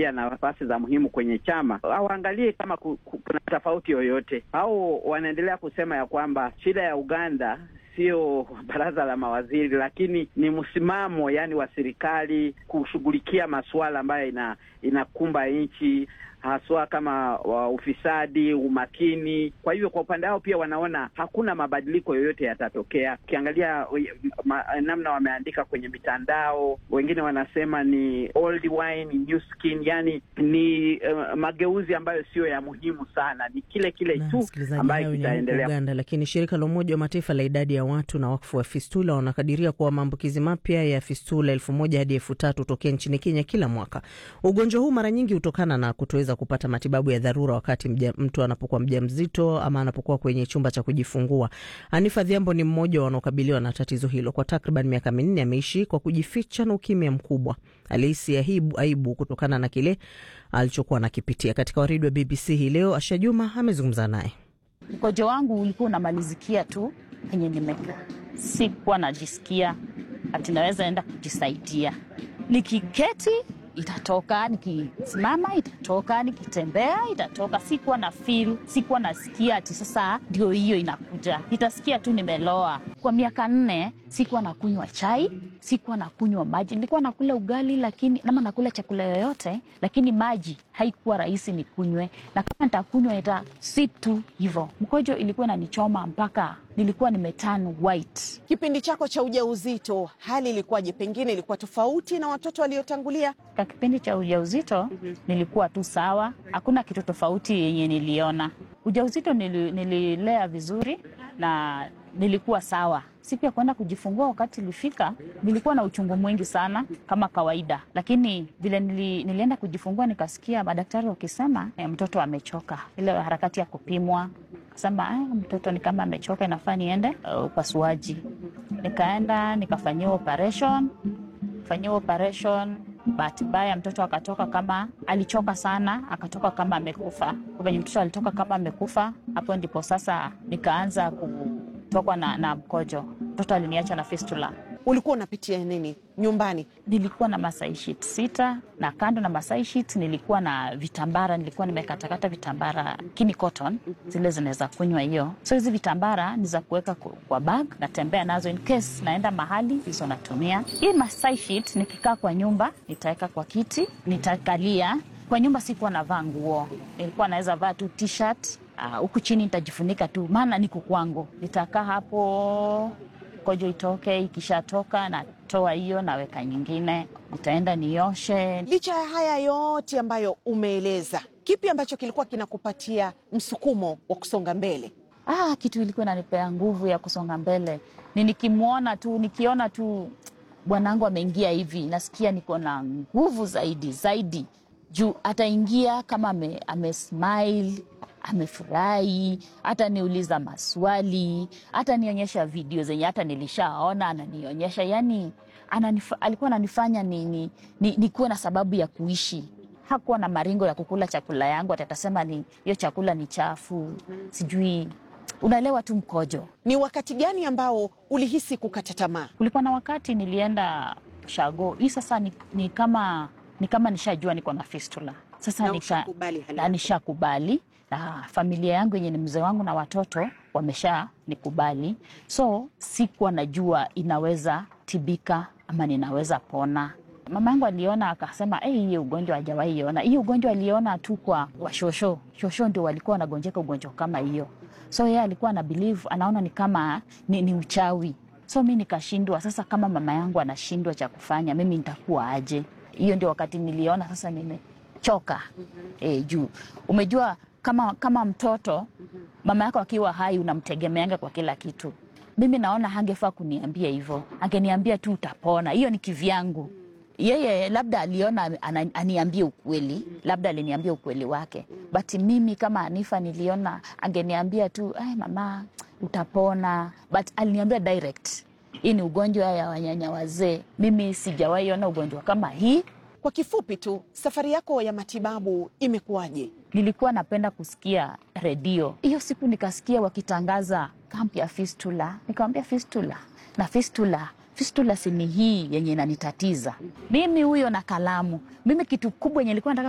pia nafasi za muhimu kwenye chama, hawaangalie kama ku, ku, kuna tofauti yoyote, au wanaendelea kusema ya kwamba shida ya Uganda sio baraza la mawaziri, lakini ni msimamo yani wa serikali kushughulikia masuala ambayo ina inakumba nchi haswa kama wa ufisadi, umakini. Kwa hivyo kwa upande wao pia wanaona hakuna mabadiliko yoyote yatatokea. Ukiangalia ma, namna wameandika kwenye mitandao, wengine wanasema ni old wine new skin, yani ni uh, mageuzi ambayo siyo ya muhimu sana, ni kile kile tu ambayo kitaendelea Uganda. Lakini shirika la Umoja wa Mataifa la idadi ya watu na wakfu wa fistula wanakadiria kuwa maambukizi mapya ya fistula elfu moja hadi elfu tatu tokea nchini Kenya kila mwaka. Ugonjwa huu mara nyingi hutokana na kutoweza kupata matibabu ya dharura wakati mja, mtu anapokuwa mjamzito ama anapokuwa kwenye chumba cha kujifungua. Hanifa Dhiambo ni mmoja wa wanaokabiliwa na tatizo hilo. Kwa takriban miaka minne ameishi kwa kujificha na ukimya mkubwa. Alihisi aibu, aibu kutokana na kile alichokuwa anakipitia. Katika waridi wa BBC hii leo, Asha Juma amezungumza naye. Mkojo wangu ulikuwa unamalizikia tu penye nimekaa, sikuwa najisikia ati naweza enda kujisaidia. Nikiketi itatoka, nikisimama itatoka, nikitembea itatoka. Sikuwa na feel, sikuwa nasikia ati sasa ndio hiyo inakuja. Nitasikia tu nimeloa. Kwa miaka nne sikuwa nakunywa chai, sikuwa nakunywa maji. Nilikuwa nakula ugali lakini nama nakula chakula yoyote, lakini maji haikuwa rahisi nikunywe, na kama nitakunywa ita sip tu hivyo. Mkojo ilikuwa inanichoma mpaka nilikuwa nimeturn white. Kipindi chako cha ujauzito hali ilikuwaje? Pengine ilikuwa tofauti na watoto waliotangulia? Kwa kipindi cha ujauzito mm-hmm. nilikuwa tu sawa, hakuna kitu tofauti yenye niliona. Ujauzito nili, nililea vizuri na nilikuwa sawa. Siku ya kwenda kujifungua, wakati ilifika, nilikuwa na uchungu mwingi sana kama kawaida, lakini vile nili, nilienda kujifungua nikasikia madaktari wakisema eh, mtoto amechoka. Ile harakati ya kupimwa sema eh, mtoto ni kama amechoka, inafaa niende upasuaji. Uh, nikaenda nikafanyiwa operation, fanyiwa operation bahati mbaya mtoto akatoka kama alichoka sana, akatoka kama amekufa. Venye mtoto alitoka kama amekufa, hapo ndipo sasa nikaanza kutokwa na, na mkojo. Mtoto aliniacha na fistula. Ulikuwa unapitia nini nyumbani? Nilikuwa na masai sheet sita, na kando na masai sheet nilikuwa na vitambara, nilikuwa nimekatakata vitambara kini cotton, zile zinaweza kunywa hiyo. So hizi vitambara ni za kuweka kwa bag, natembea nazo in case naenda mahali, hizo natumia. Hii masai sheet nikikaa kwa nyumba nitaweka kwa kiti, nitakalia kwa nyumba. Sikuwa navaa nguo, nilikuwa naweza vaa tu t-shirt huku uh, chini nitajifunika tu, maana niko kwangu. Nitakaa hapo kojo itoke, ikishatoka natoa hiyo naweka nyingine, nitaenda nioshe. Licha ya haya yote ambayo umeeleza, kipi ambacho kilikuwa kinakupatia msukumo wa kusonga mbele? Ah, kitu ilikuwa inanipea nguvu ya kusonga mbele ni nikimwona tu, nikiona tu bwanangu ameingia hivi, nasikia niko na nguvu zaidi zaidi, juu ataingia kama ame, ame smile amefurahi hata niuliza maswali hata nionyesha video zenye hata nilishaona ananionyesha, yani ananif, alikuwa ananifanya ni, ni, ni, ni kuwe na sababu ya kuishi. Hakuwa na maringo ya kukula chakula yangu, atatasema ni hiyo chakula ni chafu, sijui unaelewa tu mkojo. Ni wakati gani ambao ulihisi kukata tamaa? Kulikuwa na wakati nilienda shago hii sasa ni, ni kama ni kama nishajua niko na fistula sasa, na nishakubali na familia yangu yenye ni mzee wangu na watoto wamesha nikubali, so sikuwa najua inaweza tibika ama ninaweza pona. Mama yangu aliona akasema, hey, hii ugonjwa hajawahi iona. Hii ugonjwa aliona tu kwa washosho, shosho ndio walikuwa wanagonjeka ugonjwa kama hiyo, so yeye alikuwa na believe, anaona ni kama ni, ni uchawi. So mi nikashindwa sasa, kama mama yangu anashindwa cha kufanya, mimi nitakuwa aje? Hiyo ndio wakati niliona sasa nimechoka. E, juu umejua kama, kama mtoto mama yako akiwa hai unamtegemeanga kwa kila kitu. Mimi naona hangefaa kuniambia hivyo, angeniambia tu utapona. Hiyo ni kivyangu. Yeye labda aliona aniambie ukweli, labda aliniambia ukweli wake, but mimi kama Hanifa niliona angeniambia tu ay, mama utapona, but aliniambia direct, hii ni ugonjwa ya wanyanya wazee. Mimi sijawahi ona ugonjwa kama hii. Kwa kifupi tu, safari yako ya matibabu imekuwaje? Nilikuwa napenda kusikia redio. Hiyo siku nikasikia wakitangaza kampu ya fistula, nikamwambia fistula na fistula fistula sini hii yenye inanitatiza mimi, huyo na kalamu. Mimi kitu kubwa yenye nilikuwa nataka